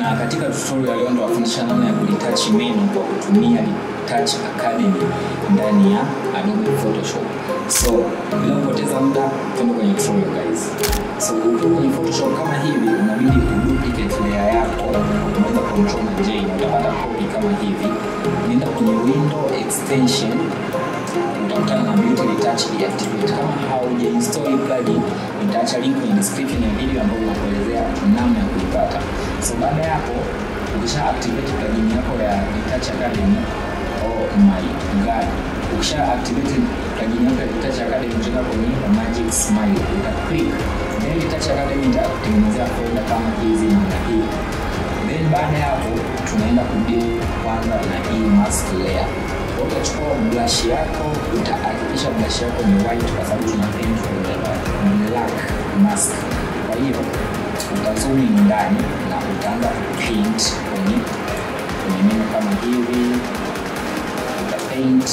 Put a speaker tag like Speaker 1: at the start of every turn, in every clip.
Speaker 1: Na katika tutorial leo ndo wafundisha namna ya kulitouch menu kwa kutumia Touch Academy ndani ya Adobe Photoshop. So, bila kupoteza muda, tuende kwenye tutorial guys. So, ukiwa kwenye Photoshop kama hivi, unabidi uduplicate layer yako, unaweza control na J na utapata copy kama hivi. Nenda kwenye window extension, utakutana na Beauty Retouch deactivate. Kama hauja install hii plugin, nitaacha link kwenye description ya video ambayo inakuelezea namna ya kuipata. So baada ya hapo, ukisha activate plugin yako ya Retouch Academy, oh my god, ukisha activate plugin yako ya Retouch Academy, utaenda kwenye Magic Smile, uta click then Retouch Academy itakutengenezea folder kama hizi namna hii. Then baada ya hapo, tunaenda kudeal kwanza na hii mask layer utachukua brush yako utahakikisha brush yako ni white kwa sababu tuna paint kwenye black mask kwa hiyo utazoom in ndani na utaanza paint kwenye kwenye meno kama hivi uta paint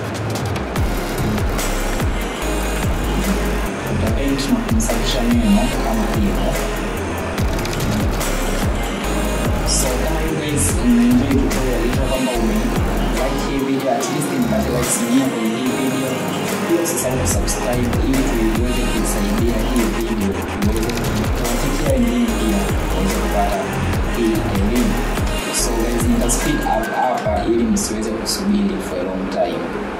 Speaker 1: uta paint na kumsafisha meno kama hivyo so kama you guys mnaenjoy tutorial hivyo kwamba ume like hii video at least nipate likes mia kwenye hii video pia usisahau kusubscribe ili tuiweze kuisaidia hii video iweze kuwafikia wengine pia waweze kupata hii elimu so guys nita speed up hapa ili msiweze kusubiri for a long time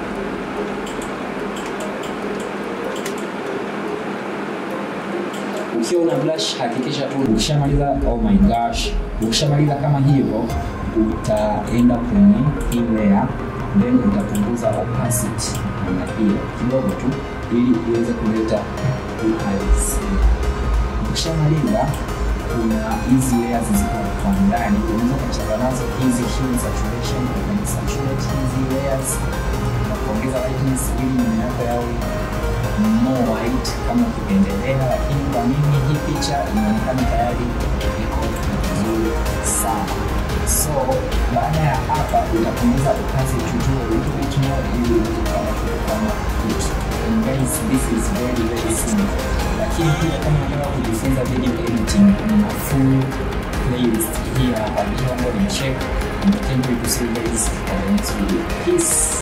Speaker 1: ukiwa una blush hakikisha tu ukishamaliza oh my gosh ukishamaliza kama hivyo utaenda kwenye hii layer then utapunguza opacity namna hiyo kidogo tu ili iweze kuleta uhalisia ukishamaliza kuna hizi layers ziko kwa ndani unaweza kucheza nazo hizi hue saturation na saturate hizi layers na kuongeza lightness ili meno yako yawe more white kama ukipendelea, lakini kwa mimi hii picha inaonekana tayari iko vizuri sana. So baada ya hapa utapunguza opacity to a little bit more ili uweze kupata kitu kama hichi. And guys, this is very very simple. Lakini pia kama unataka kujifunza video editing, kuna full playlist hii hapa, hiyo ambayo ni check. And thank you to see you guys on the next video. Peace.